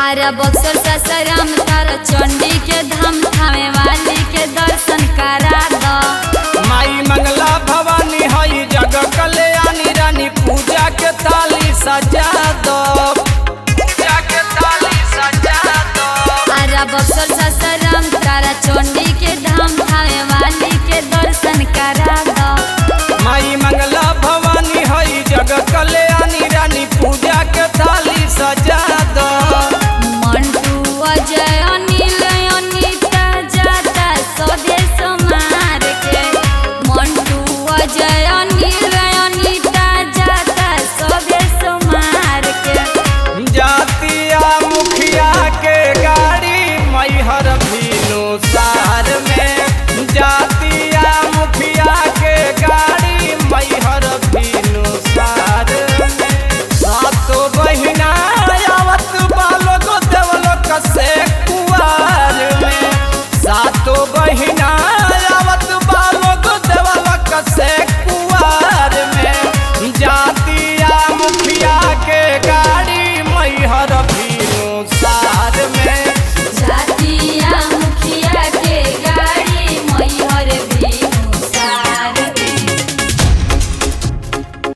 आरा बक्सर ससराम तारा चंडी के धाम थामे वाली के दर्शन करा दो माई मंगला भवानी हई जग कल्याणी रानी पूजा के थाली सजा दो पूजा के थाली सजा दो आरा बक्सर ससराम तारा चंडी के धाम थामे वाली के दर्शन करा दो माई मंगला भवानी हई जग कल्याणी रानी पूजा के थाली सजा दो मंटू अजय अनिल अनिता जाता स्वदेश मार के मंटू अजय अनिल अनिता जाता स्वदेश मार के जातिया मुखिया के गाड़ी मैहर भीनु सार में जातिया मुखिया के गाड़ी मैहर भीनु सार में सातो बहिना आवत बालो को देवलो कसे